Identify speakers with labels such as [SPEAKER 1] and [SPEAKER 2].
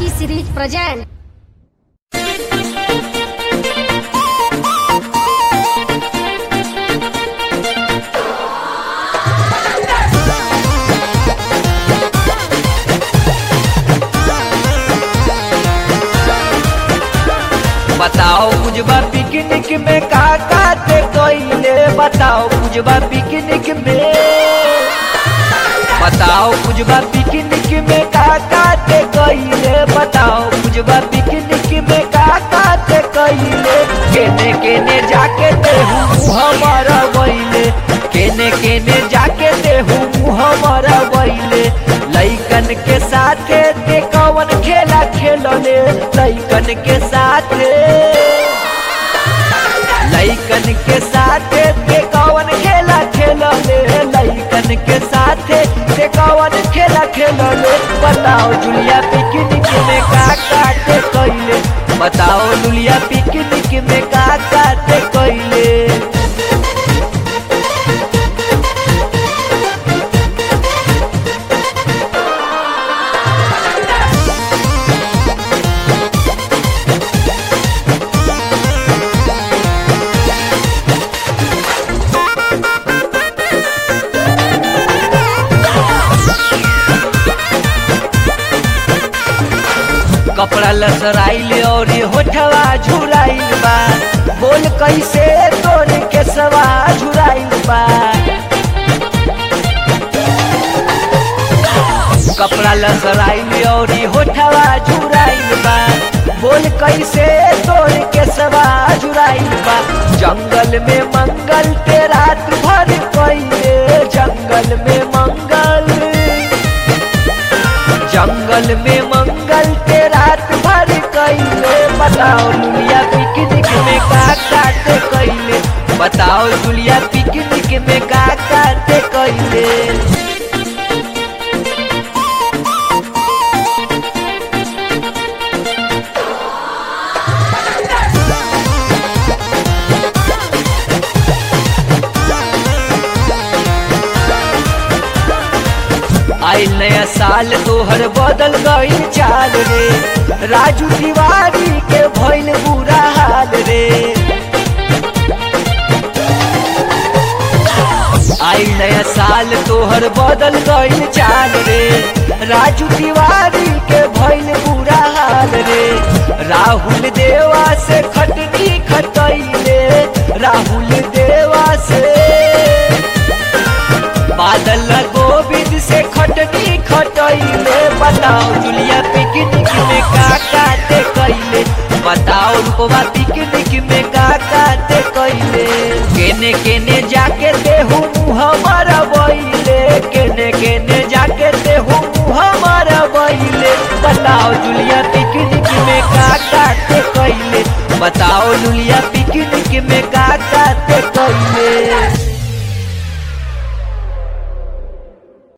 [SPEAKER 1] Lucky Series present.
[SPEAKER 2] बताओ बुझबा picnic में का काते कोइले बताओ बुझबा पिकनिक में बताओ बुझबा पिकनिक में का काते कोइले बताओ बुझबा पिकनिक में का काते कोइले केने केने जाके देहू हमारा वैले केने केने जाके देहू हमारा वैले लइकन के साथे ते कवन खेला खेलले लइकन के साथे लइकन के साथे ते कवन खेला खेलले लइकन के साथे ते कवन खेला खेलले बताओ जुलिया पिकनिक में का काटे कइले बताओ लुलिया पिकनिक में का काटे कइले कपड़ा लसराइल और होठवा झुराइल बा बोल कैसे तोर के सवा झुराइल बा कपड़ा लसराइल और होठवा झुराइल बा बोल कैसे तोर के सवा झुराइल बा जंगल में मंगल ते रात भर कइले जंगल में मंगल जंगल में मंगल के रात भर कइले बताओ दुनिया पिकनिक में का काटे कइले बताओ दुनिया पिकनिक में का काटे कइले आइल नया साल तोहर बदल गई चाल रे राजू तिवारी के भइल बुरा हाल रे आइल नया साल तोहर बदल गई चाल रे राजू तिवारी के भइल बुरा हाल रे राहुल देवा से खटनी खटैले राहुल देवा से बादल गोविंद से खटनी खटैले बताओ जुलिया पिकनिक में का काटे कैले बताओ रुपवा पिकनिक में का काटे कैले केने केने जाके देहू मुहम्मर बैले केने केने जाके देहू मुहम्मर बैले बताओ जुलिया पिकनिक में का काटे कैले बताओ लुलिया पिकनिक में का काटे कैले